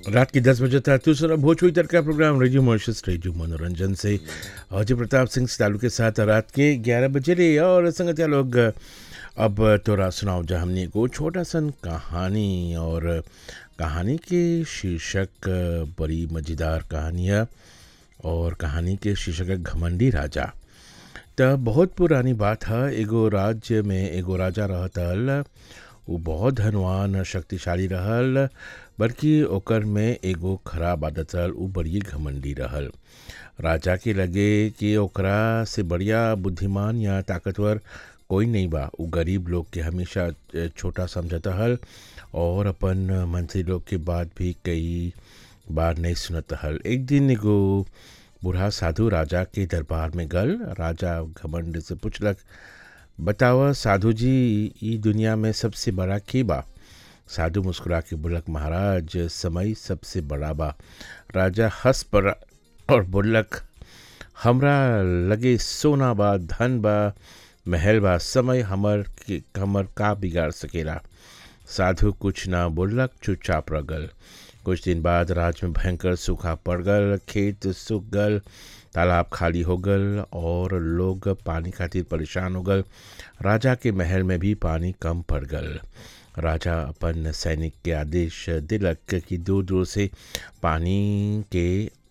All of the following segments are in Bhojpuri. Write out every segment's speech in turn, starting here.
रात के दस बजे था दूसरा भोजपुरी तक का प्रोग्राम रेडियो मॉरिशस रेडियो मनोरंजन से अजय प्रताप सिंह तालु के साथ रात के ग्यारह बजे रे और संगतिया लोग अब तोरा सुनाओ जा हमने को छोटा सन कहानी और कहानी के शीर्षक बड़ी मज़ेदार कहानी है और कहानी के शीर्षक है घमंडी राजा त बहुत पुरानी बात है एगो राज्य में एगो राजा रहतल वो बहुत धनवान शक्तिशाली रहल बल्कि ओकर में एगो खराब आदत रहल उ बड़ी घमंडी रहल राजा के लगे कि ओकरा से बढ़िया बुद्धिमान या ताकतवर कोई नहीं बा उ गरीब लोग के हमेशा छोटा समझता हल और अपन मंत्री लोग के बात भी कई बार नहीं सुनत हल एक दिन एगो बूढ़ा साधु राजा के दरबार में गल राजा घमंड से पूछलक बतावा साधु जी ई दुनिया में सबसे बड़ा के बा साधु मुस्कुरा के बोलक महाराज समय सबसे बड़ा बा राजा हंस पर और बोलक हमरा लगे सोना बा धन बा महल बा समय हमर के हमर का बिगाड़ सकेला साधु कुछ ना बोलक चुपचाप रह गल कुछ दिन बाद राज में भयंकर सूखा पड़ गल खेत सूख गल तालाब खाली हो गल और लोग पानी खातिर परेशान हो गल राजा के महल में भी पानी कम पड़ गल राजा अपन सैनिक के आदेश दिलक कि दूर दूर से पानी के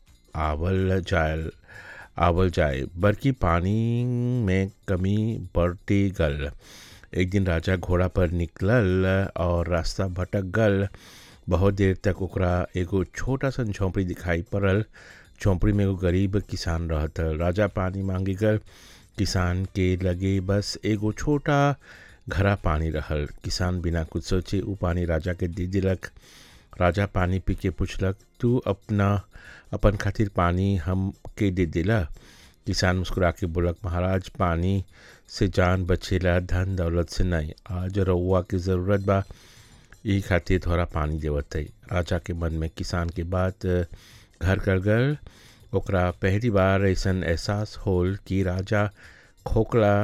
आवल जाए आवल जाए बल्कि पानी में कमी बढ़ती गल एक दिन राजा घोड़ा पर निकलल और रास्ता भटक गल बहुत देर तक ओकरा एगो छोटा सन झोंपड़ी दिखाई पड़ल झोंपड़ी में एगो गरीब किसान रहत राजा पानी मांगे गल किसान के लगे बस एगो छोटा घरा पानी रहल किसान बिना कुछ सोचे उ पानी राजा के दे दिलक राजा पानी पी के पूछलक तू अपना अपन खातिर पानी हम के दे दिला किसान मुस्कुरा के बोलक महाराज पानी से जान बचेला धन दौलत से नहीं आज रउआ की ज़रूरत बा यही खातिर थोड़ा पानी देवत है राजा के मन में किसान के बात घर कर गल ओकरा पहली बार ऐसा एहसास होल कि राजा खोखला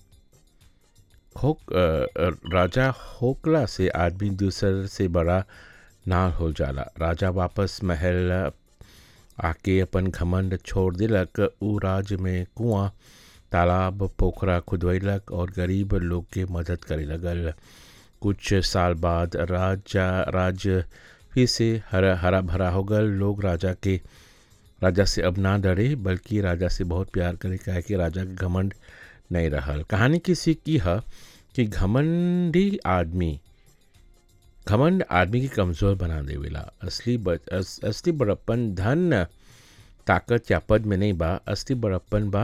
खोक राजा होकला से आदमी दूसर से बड़ा ना हो जाला राजा वापस महल आके अपन घमंड छोड़ दिलक उ राज्य में कुआं तालाब पोखरा खुदवैलक और गरीब लोग के मदद करे लगल कुछ साल बाद राजा राज्य फिर से हरा हरा भरा हो गल लोग राजा के राजा से अब ना डरे बल्कि राजा से बहुत प्यार करे कहे कि राजा के घमंड नहीं रहल कहानी की सीख की है कि घमंडी आदमी घमंड आदमी की कमज़ोर बना देवेला असली अस, असली बड़प्पन धन ताकत या पद में नहीं बा असली बड़प्पन बा